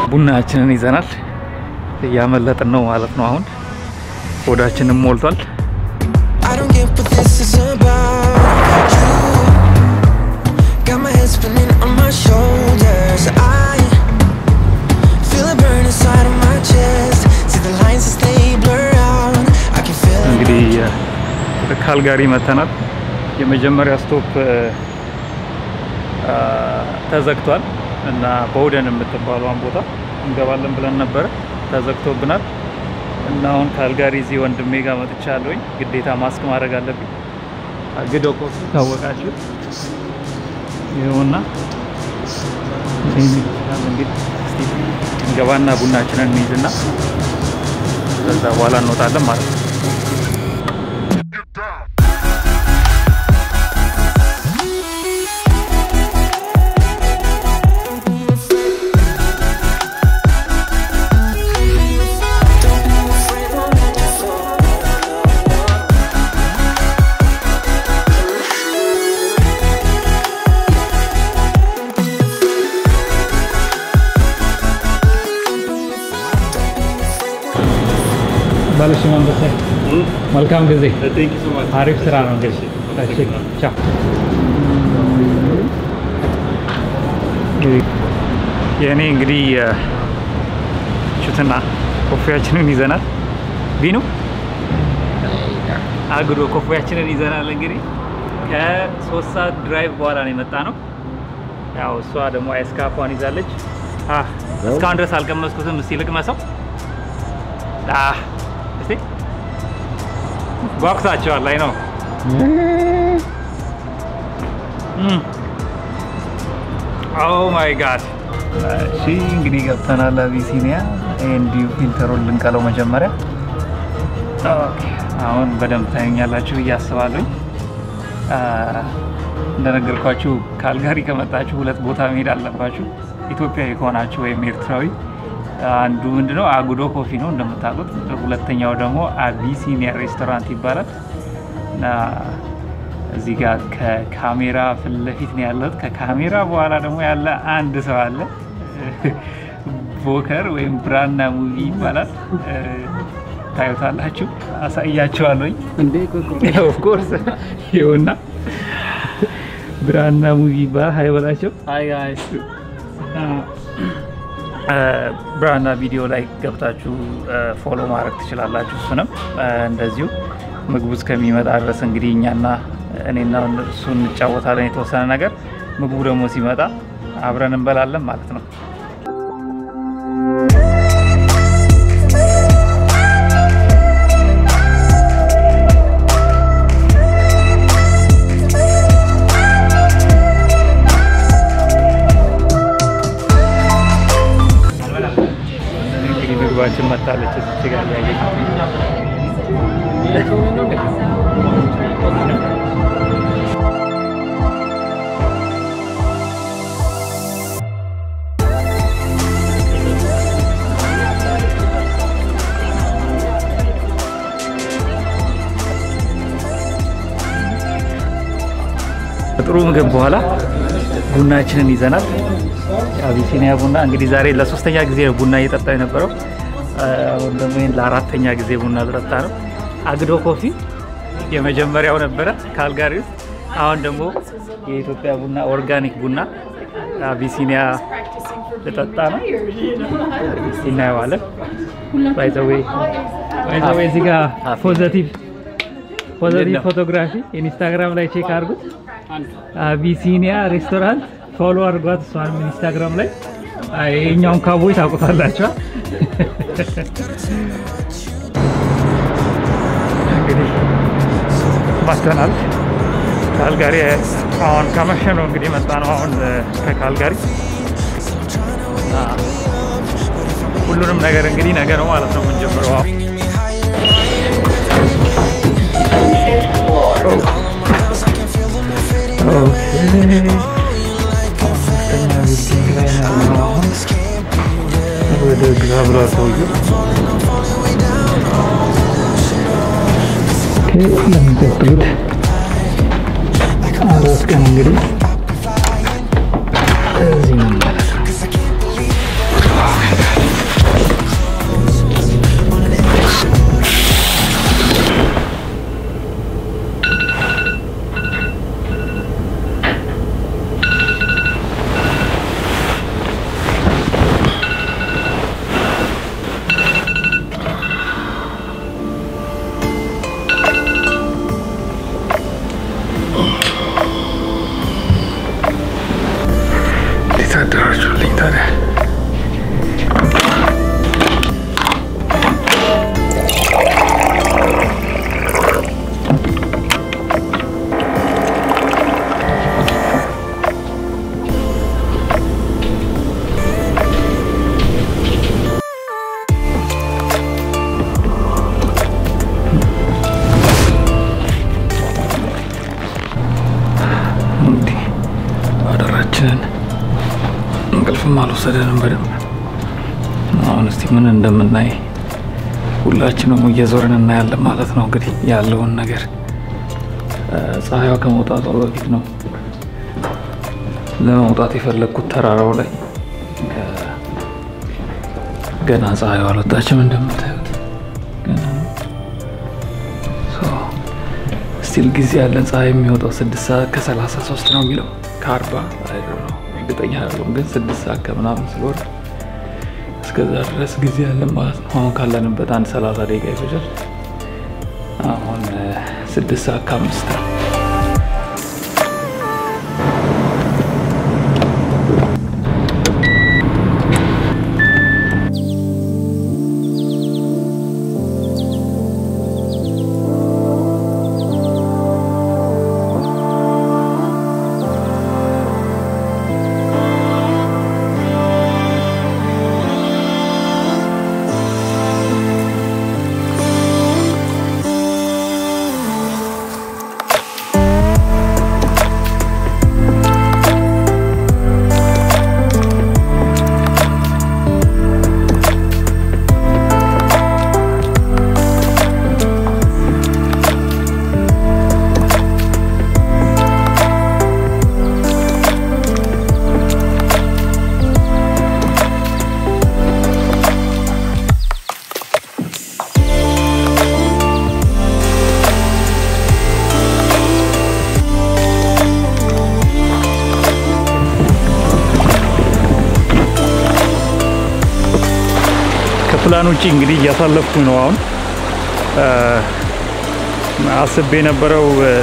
ቡናችንን ይዘናል። እያመለጥን ነው ማለት ነው። አሁን ሆዳችንም ሞልቷል። I don't get what this is about. You got my head spinning on my shoulders. I feel it burn inside of my chest. See the lines as they blur out. I can feel it. እንግዲህ ወደ ካልጋሪ መተናል። የመጀመሪያ ስቶፕ አ፣ ተዘግቷል እና በውደን የምትባለውን ቦታ እንገባለን ብለን ነበረ፣ ተዘግቶብናል እና አሁን ካልጋሪ እዚህ ወንድሜ ጋር መጥቻለሁኝ። ግዴታ ማስክ ማድረግ አለብኝ። አግዶ ኮስ ታወቃችሁ ይኸውና ይህን ይመስላል እንግዲህ። እስቲ እንገባና ቡናችንን እንይዝና ከዛ በኋላ እንወጣለን ማለት ነው። ባለሽ መንበሰ መልካም ጊዜ። አሪፍ ስራ ነው እንግዲህ። እሺ ቻው። የእኔ እንግዲህ ሹትና ኮፊያችንን ይዘናል። ቢኑ አግዶ ኮፊያችንን ይዘናል። እንግዲህ ከሶስት ሰዓት ድራይቭ በኋላ ነው የመጣ ነው። ያው እሷ ደግሞ አይስካፏን ይዛለች። አ እስካሁን ድረስ አልቀመስኩትም። እስቲ ልቅመሰው። አ እስቲ ጓጉታቸዋል ላይ ነው ኦ ማይ ጋድ እሺ እንግዲህ ገብተናል አቢሲኒያ እንዲሁ ፊልተሩን ልንቀለው መጀመሪያ ኦኬ አሁን በደንብ ታዩኛላችሁ ብዬ አስባለሁኝ አ፣ እንደነገርኳችሁ ካልጋሪ ከመጣችሁ ሁለት ቦታ መሄድ አለባችሁ ኢትዮጵያዊ ከሆናችሁ ወይም ኤርትራዊ አንዱ ምንድነው አጉዶ ኮፊ ነው እንደምታውቁት ሁለተኛው ደግሞ አቢሲኒያ ሬስቶራንት ይባላል እና እዚህ ጋር ከካሜራ ፊት ለፊት ነው ያለሁት። ከካሜራ በኋላ ደግሞ ያለ አንድ ሰው አለ። ቦከር ወይም ብራና ሙቪ ይባላል። ታዩታላችሁ፣ አሳያችኋለሁኝ። ኦፍኮርስ ይኸውና ብራና ሙቪ ይባላል። ሀይ በላቸው። ብራና ቪዲዮ ላይ ገብታችሁ ፎሎ ማድረግ ትችላላችሁ። እሱንም እንደዚሁ ምግቡ እስከሚመጣ ድረስ እንግዲህ እኛና እኔና እሱ እንጫወታለን የተወሰነ ነገር። ምግቡ ደግሞ ሲመጣ አብረን እንበላለን ማለት ነው። እንግዲህ ምግባችን መታለች እዚች ጋር እያየች ከጥሩ ምግብ በኋላ ቡናችንን ይዘናል። የአቢሲኒያ ቡና እንግዲህ ዛሬ ለሶስተኛ ጊዜ ነው ቡና እየጠጣ የነበረው። አሁን ደግሞ ይህን ለአራተኛ ጊዜ ቡና ልጠጣ ነው። አግዶ ኮፊ የመጀመሪያው ነበረ ካልጋሪ ውስጥ። አሁን ደግሞ የኢትዮጵያ ቡና ኦርጋኒክ ቡና አቢሲኒያ ልጠጣ ነው። እናየዋለን። ባይዘዌ ባይዘዌ እዚህ ጋር ፖዘቲቭ ፖዘቲቭ ፎቶግራፊ ኢንስታግራም ላይ ቼክ አድርጉት። አቢሲኒያ ሬስቶራንት ፎሎ አድርጓት። እሷን ኢንስታግራም ላይ የኛውን ካቦይ ታውቁታላችኋል። እንግዲህ መጥተናል ካልጋሪ። አሁን ከመሸ ነው እንግዲህ መጣ ነው አሁን ከካልጋሪ እና ሁሉንም ነገር እንግዲህ ነገ ነው ማለት ነው የምንጀምረው። አሁን ወደ ግራ ብሏል ሰውዬው። ለሚቀጥሉት አራት ቀን እንግዲህ እዚህ ነው ማለት ነው። እንዴት አደራችሁልኝ ታዲያ? እንዲህ አደራችንን እንቅልፍም አልወሰደንም በደንብ። አሁን እስቲ ምን እንደምናይ ሁላችንም እየዞርን እናያለን ማለት ነው። እንግዲህ ያለውን ነገር ፀሐይዋ ከመውጣቷ በፊት ነው ለመውጣት የፈለግኩት ተራራው ላይ ገና ፀሐይዋ አልወጣችም እንደምታዩት ገና ነው። ስቲል ጊዜ ያለን ፀሐይ የሚወጣው ስድስት ሰዓት ከሰላሳ ሶስት ነው የሚለው ከአርባ ነው እርግጠኛ አይደለሁም፣ ግን ስድስት ሰዓት ከምናምን ስለሆነ እስከዛ ድረስ ጊዜ ያለን ማለት ነው። አሁን ካለንበት አንድ ሰላሳ ደቂቃ ይፈጃል። አሁን ስድስት ሰዓት ከአምስት ነው። ከፕላን ውጭ እንግዲህ እያሳለፍኩኝ ነው። አሁን አስቤ የነበረው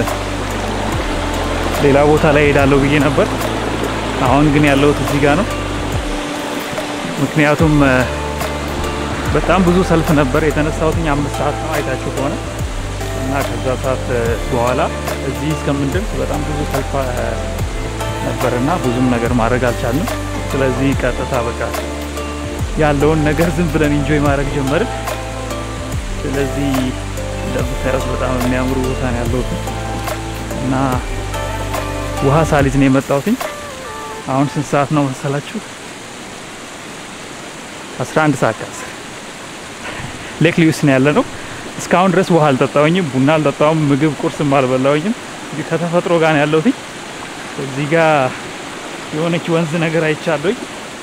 ሌላ ቦታ ላይ ሄዳለሁ ብዬ ነበር። አሁን ግን ያለሁት እዚህ ጋር ነው። ምክንያቱም በጣም ብዙ ሰልፍ ነበር የተነሳሁትኝ አምስት ሰዓት ነው አይታችሁ ከሆነ እና ከዛ ሰዓት በኋላ እዚህ እስከምንደርስ በጣም ብዙ ሰልፍ ነበርና ብዙም ነገር ማድረግ አልቻልንም። ስለዚህ ቀጥታ በቃ ያለውን ነገር ዝም ብለን ኢንጆይ ማድረግ ጀመርን። ስለዚህ እንደምታዩት በጣም የሚያምሩ ቦታ ነው ያለሁት እና ውሃ ሳሊዝ ነው የመጣሁትኝ። አሁን ስንት ሰዓት ነው መሰላችሁ? 11 ሰዓት ከአስር ሌክ ሊዩስ ነው ያለ ነው። እስካሁን ድረስ ውሃ አልጠጣሁኝም፣ ቡና አልጠጣሁም፣ ምግብ ቁርስም አልበላሁኝም። እንግዲህ ከተፈጥሮ ጋር ነው ያለሁትኝ። እዚህ ጋር የሆነች ወንዝ ነገር አይቻለሁኝ።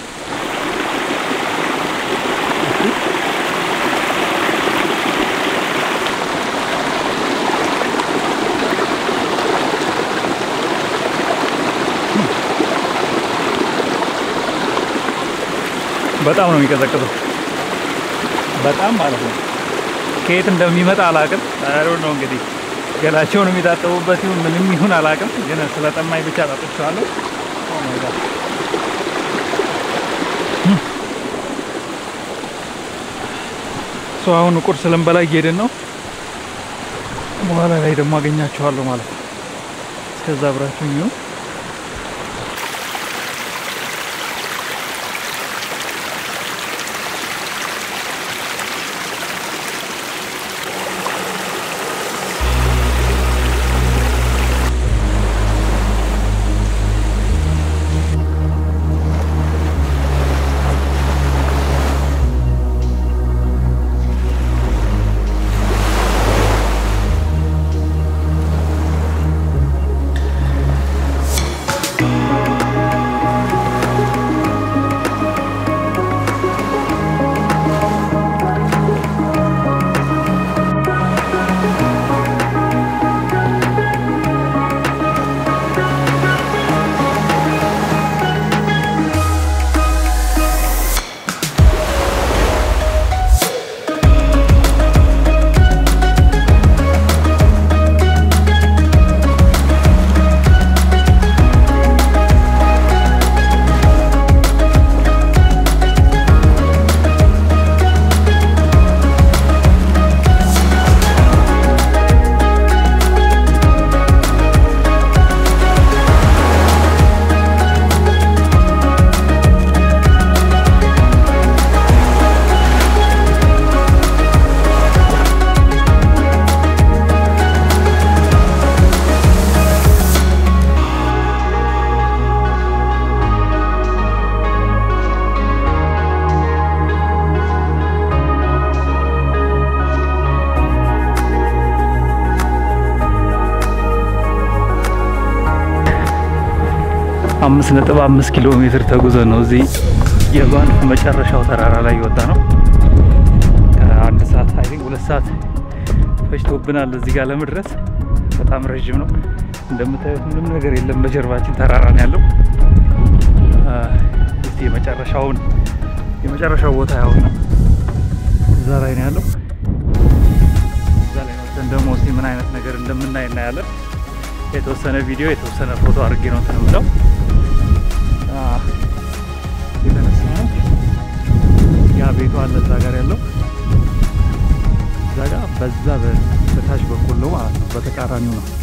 በጣም ነው የሚቀዘቅዘው። በጣም ማለት ነው። ከየት እንደሚመጣ አላቅም። አሮ ነው እንግዲህ ገላቸውን የሚታጠቡበት ይሁን ምንም ይሁን አላቅም፣ ግን ስለጠማኝ ብቻ ጠጥቼዋለሁ። ሶ አሁን ቁርስ ልንበላ እየሄድን ነው። በኋላ ላይ ደግሞ አገኛችኋለሁ ማለት ነው። እስከዛ አብራችሁ ይሁን። አምስት ነጥብ አምስት ኪሎ ሜትር ተጉዘን ነው እዚህ የባንፍ መጨረሻው ተራራ ላይ የወጣ ነው። ከአንድ ሰዓት አይ ቲንክ ሁለት ሰዓት ፈጅቶብናል እዚህ ጋር ለመድረስ። በጣም ረዥም ነው። እንደምታዩት ምንም ነገር የለም። በጀርባችን ተራራ ነው ያለው። እስቲ የመጨረሻውን የመጨረሻው ቦታ ያው ነው እዛ ላይ ነው ያለው። እዛ ላይ ወጥተን ደግሞ እስቲ ምን አይነት ነገር እንደምናይ እናያለን። የተወሰነ ቪዲዮ የተወሰነ ፎቶ አድርጌ ነው እንትን የምለው የተነሳ ነው። ያ ቤቱ አለ እዛ ጋር ያለው እዛ ጋር በዛ በታች በኩል ነው ማለት ነው። በተቃራኒው ነው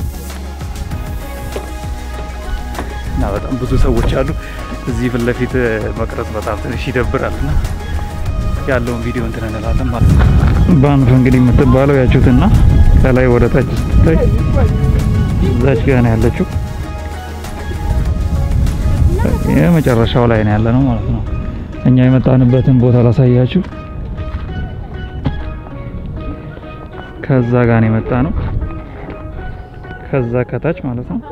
እና በጣም ብዙ ሰዎች አሉ እዚህ ፊት ለፊት መቅረጽ በጣም ትንሽ ይደብራል እና ያለውን ቪዲዮ እንትን እንላለን ማለት ነው። ባንፍ እንግዲህ የምትባለው ያችሁትና ከላይ ወደ ታች ስትታይ እዛች ጋር ነው ያለችው። የመጨረሻው ላይ ነው ያለ ነው ማለት ነው። እኛ የመጣንበትን ቦታ ላሳያችሁ። ከዛ ጋር ነው የመጣ ነው። ከዛ ከታች ማለት ነው።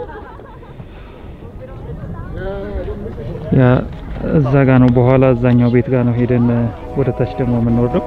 ያ እዛ ጋር ነው። በኋላ እዛኛው ቤት ጋር ነው ሄደን ወደ ታች ደግሞ የምንወርደው።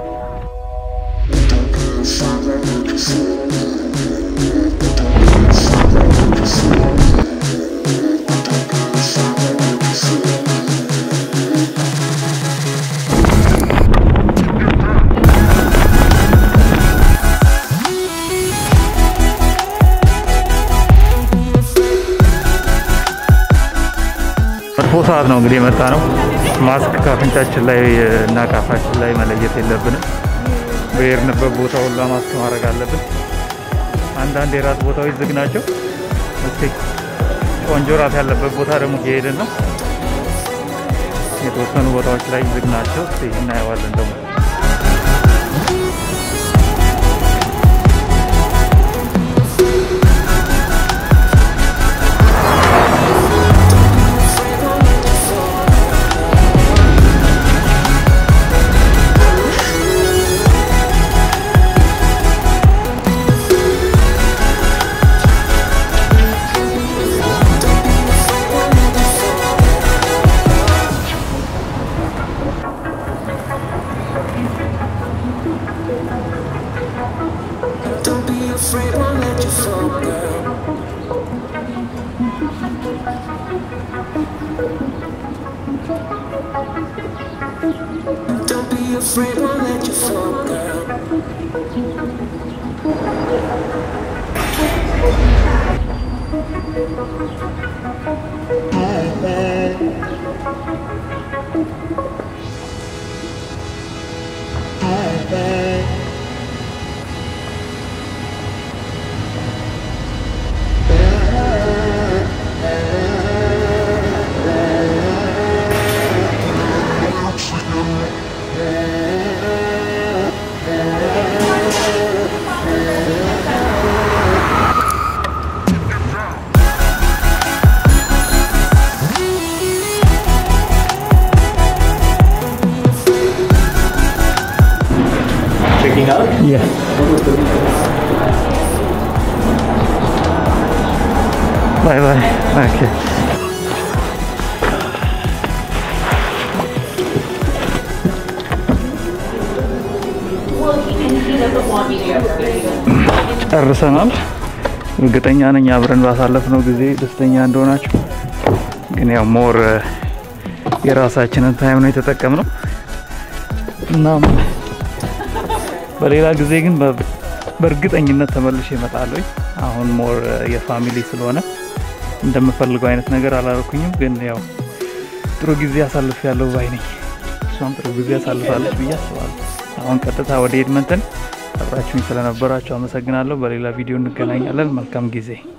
መጥፎ ሰዓት ነው እንግዲህ የመጣ ነው። ማስክ ካፍንጫችን ላይ እና ካፋችን ላይ መለየት የለብንም። በሄድንበት ቦታ ሁላ ማስክ ማድረግ አለብን። አንዳንድ የራት ቦታዎች ዝግ ናቸው። እስቲ ቆንጆ ራት ያለበት ቦታ ደግሞ እየሄድን ነው። የተወሰኑ ቦታዎች ላይ ዝግ ናቸው። እስቲ እናየዋለን ደግሞ Don't be afraid, won't let you fall, girl. Don't be afraid, won't let you fall, girl. Checking out? Yeah. Bye bye. Okay. ጨርሰናል። እርግጠኛ ነኝ አብረን ባሳለፍነው ጊዜ ደስተኛ እንደሆናችሁ። ግን ያው ሞር የራሳችንን ታይም ነው የተጠቀምነው እናም በሌላ ጊዜ ግን በ- በእርግጠኝነት ተመልሼ እመጣለሁ። አሁን ሞር የፋሚሊ ስለሆነ እንደምፈልገው አይነት ነገር አላደረኩኝም። ግን ያው ጥሩ ጊዜ አሳልፍ ያለው ባይ ነኝ። እሷም ጥሩ ጊዜ አሳልፋለች ብዬ አስባለሁ። አሁን ቀጥታ ወደ ኤድመንተን አብራችሁኝ ስለነበራችሁ አመሰግናለሁ። በሌላ ቪዲዮ እንገናኛለን። መልካም ጊዜ